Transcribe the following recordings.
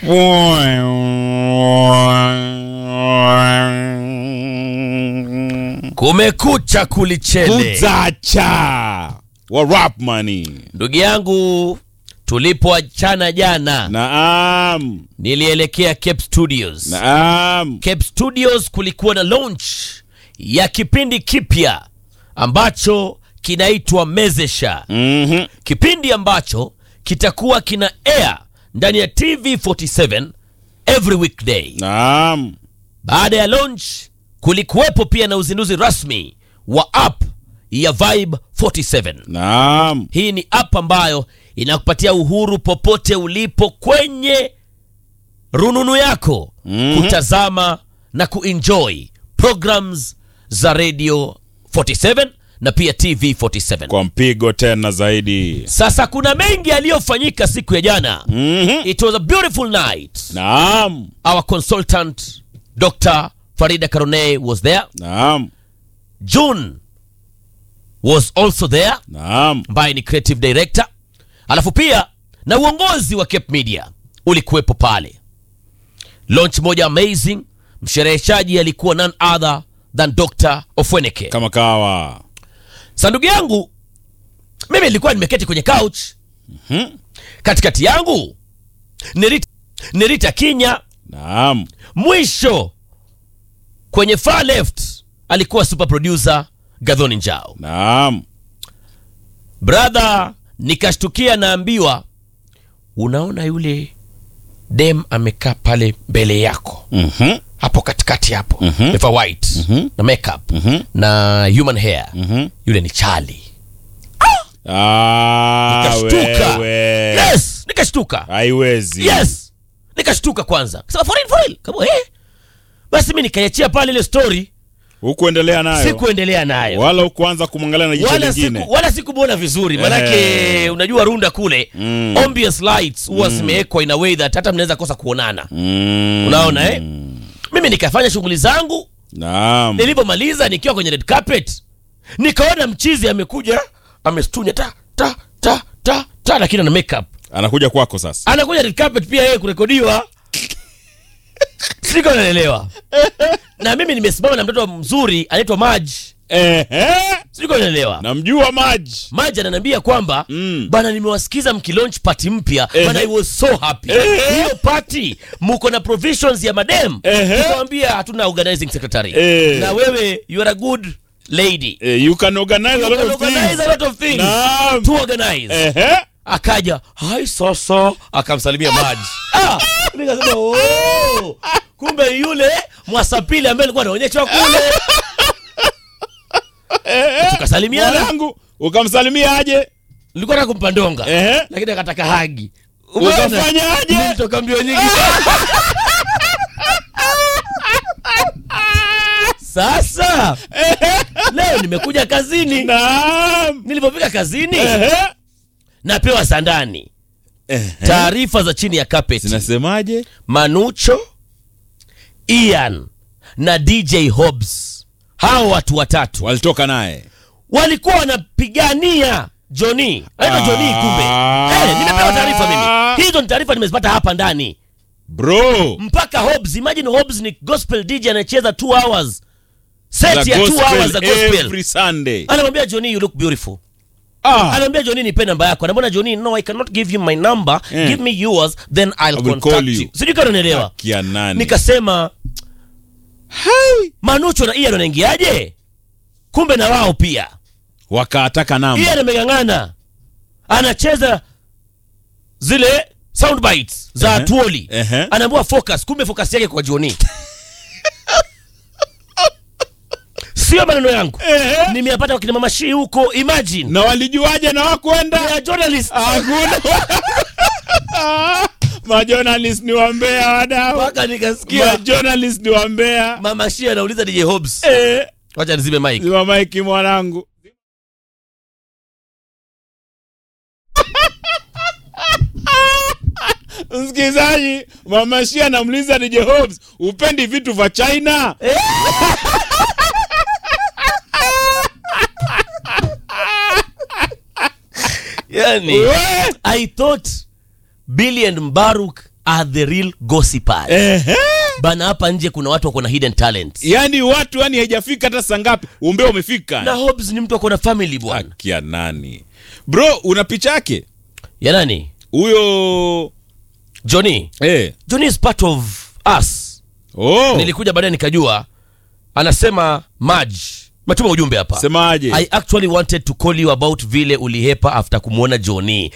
kumekucha kulichele kuzacha wa rap money ndugu yangu tulipoachana jana naam nilielekea cape studios naam cape studios kulikuwa na launch ya kipindi kipya ambacho kinaitwa mezesha Mhm. kipindi ambacho kitakuwa kina air ndani ya tv 47 every weekday naam baada ya launch kulikuwepo pia na uzinduzi rasmi wa app ya vibe 47 naam hii ni app ambayo inakupatia uhuru popote ulipo kwenye rununu yako Mhm. kutazama na kuenjoy programs za radio 47 na pia tv 47 kwa mpigo tena zaidi sasa kuna mengi yaliyofanyika siku ya jana Mhm. it was a beautiful night naam our consultant dr farida karone was there naam june was also there naam ambaye ni creative director alafu pia na uongozi wa cape media ulikuwepo pale launch moja amazing mshereheshaji alikuwa none other than dr ofweneke kama kawa sa ndugu yangu mimi nilikuwa nimeketi kwenye couch Mhm. katikati yangu ni Rita, ni Rita kinya naam mwisho kwenye far left alikuwa super producer gadhoni njao naam brother nikashtukia naambiwa unaona yule dem amekaa pale mbele yako Mhm. hapo katikati hapo Mhm. amevaa white Mhm. na makeup Mhm. na human hair Mhm. yule ni chali Ah, nikashtuka wewe. yes nikashtuka haiwezi yes nikashtuka kwanza kasema for real, for real. Kama, eh. basi mi nikaiachia pale ile story hukuendelea nayo sikuendelea nayo wala ukuanza kumwangalia na jicho wala lingine siku, wala sikumwona vizuri manake Ehe. unajua runda kule Mm. obvious lights huwa zimewekwa in a way that hata mnaweza kosa kuonana Mm. unaona eh mimi nikafanya shughuli zangu naam nilipomaliza nikiwa kwenye red carpet nikaona mchizi amekuja amestunya ta ta ta ta ta lakini ana makeup anakuja kwako sasa anakuja red carpet pia yeye kurekodiwa siko naelewa na mimi nimesimama na mtoto mzuri anaitwa maj Ehe. siko naelewa namjua maji maji ananiambia kwamba Mm. bana nimewasikiza mkilaunch party mpya Ehe. bana I was so happy Ehe. hiyo party muko na provisions ya madem Ehe. nikamwambia hatuna organizing secretary Eh. na wewe you are a good lady Eh, you can organize a You lot can of organize things a lot of things Naam. to organize Ehe. akaja hai sasa akamsalimia maji ah, nikasema oh, kumbe yule mwasapili ambaye alikuwa anaonyeshwa kule tukasalimiana mwanangu ukamsalimia aje nilikuwa nataka kumpa ndonga Ehe. lakini akataka hagi Ukafanya aje? nilitoka mbio nyingi sasa leo nimekuja kazini naam nilipofika kazini Ehe. napewa sandani Ehe. taarifa za chini ya carpet zinasemaje manucho ian na dj hobs hao watu watatu walitoka naye walikuwa wanapigania joni anaitwa joni kumbe Ah. Eh, nimepewa taarifa mimi hizo ni taarifa nimezipata hapa ndani bro mpaka hobs imagine hobs ni gospel dj anacheza 2 hours set The ya 2 gospel hours za gospel every sunday anamwambia joni you look beautiful ah anaambia joni nipe namba yako anamwona joni no i cannot give you my number Eh. give me yours then i'll, will contact call you, you. sijui kama unanielewa kia nani nikasema manucho na ian wanaingiaje kumbe na wao pia wakaataka namba ian ameng'ang'ana anacheza zile sound bites za Ehe. tuoli Ehe. anaambiwa focus kumbe focus yake kwa joni sio maneno yangu Ehe. nimeyapata wakina mama shii huko imagine na walijuaje na wakwenda ya journalist hakuna majournalist ni wambea wadau mpaka nikasikia majournalist ni wambea mama shii anauliza dj hobs Eh, wacha nizime mic zima maiki mwanangu msikilizaji mama Shia anamuuliza DJ Hobbs upendi vitu vya China yani We! i thought billy and mbaruk are the real gossipers Ehe. bana hapa nje kuna watu wako na hidden talent yaani watu yani haijafika hata saa ngapi umbea umefika na Hobbs ni mtu ako na family bwana akia nani bro una picha yake ya nani huyo Johnny eh. Johnny is part of us oh. nilikuja baadaye nikajua anasema Maj metuma ujumbe hapa semaje I actually wanted to call you about vile ulihepa after kumwona Johnny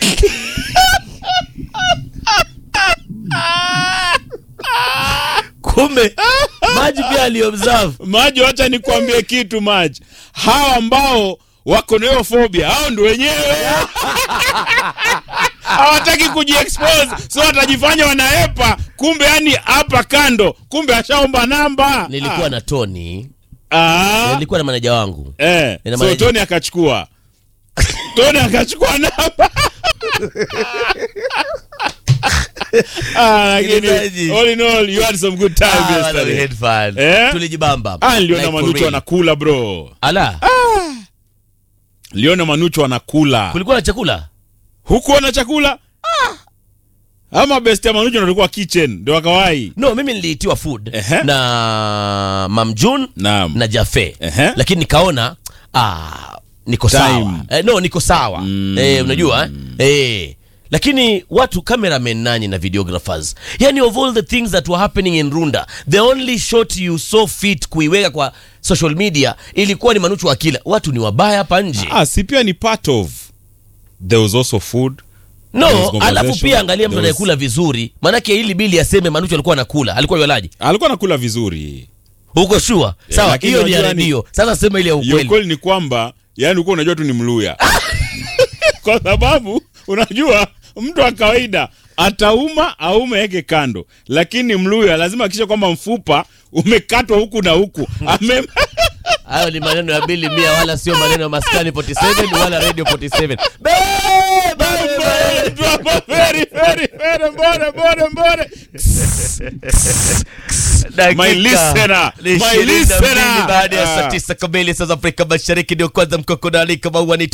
kumbe Maji pia aliobserve maji wacha nikwambie kitu maji hawa ambao wako na hiyo phobia hao ndio wenyewe hawataki kujiexpose so watajifanya wanaepa kumbe yani hapa kando kumbe ashaomba namba nilikuwa na Tony ah. nilikuwa na maneja wangu eh. Ina so maana- toni akachukua toni akachukua namba ah, lakini Msikilizaji. all in all you had some good time Ah, wala we yesterday had fun. Eh? tulijibamba ah niliona Like for manucho real. anakula bro ala liona manucho anakula kulikuwa na chakula hukuona chakula ama best ya manucho ndo alikuwa kitchen ndio akawai no mimi niliitiwa food Ehe. na mamjun naam na jafe Ehe. lakini nikaona ah, niko Time. sawa eh, no niko sawa Mm. eh, unajua eh? eh. lakini watu cameramen nani na videographers yani of all the things that were happening in runda the only shot you saw fit kuiweka kwa social media ilikuwa ni manuchu akila watu ni wabaya hapa nje ah si pia ni part of there was also food There was no conversation. alafu pia angalia mtu There was- anayekula vizuri maanake ili bili aseme manuchu alikuwa anakula alikuwa yolaji alikuwa anakula vizuri huko shua sawa lakini hiyo ni ya unajua ni- redio sasa sema ile ya Hiyo ukweli kweli ni kwamba yani ulikuwa unajua tu ni mluya kwa sababu unajua mtu wa kawaida atauma aume yake kando lakini mluya lazima akisha kwamba mfupa umekatwa huku na huku Ame... hayo ni maneno ya bili mia wala sio maneno ya maskani 47 wala radio 47 Beba, beba. Very, very, very, mbore, mbore, mbore. Dakika My listener, ni my ishirini na mbili listener. baada ya saa Ah. tisa kamili saa za Afrika Mashariki ndio kwanza mkokodani kama huwa ni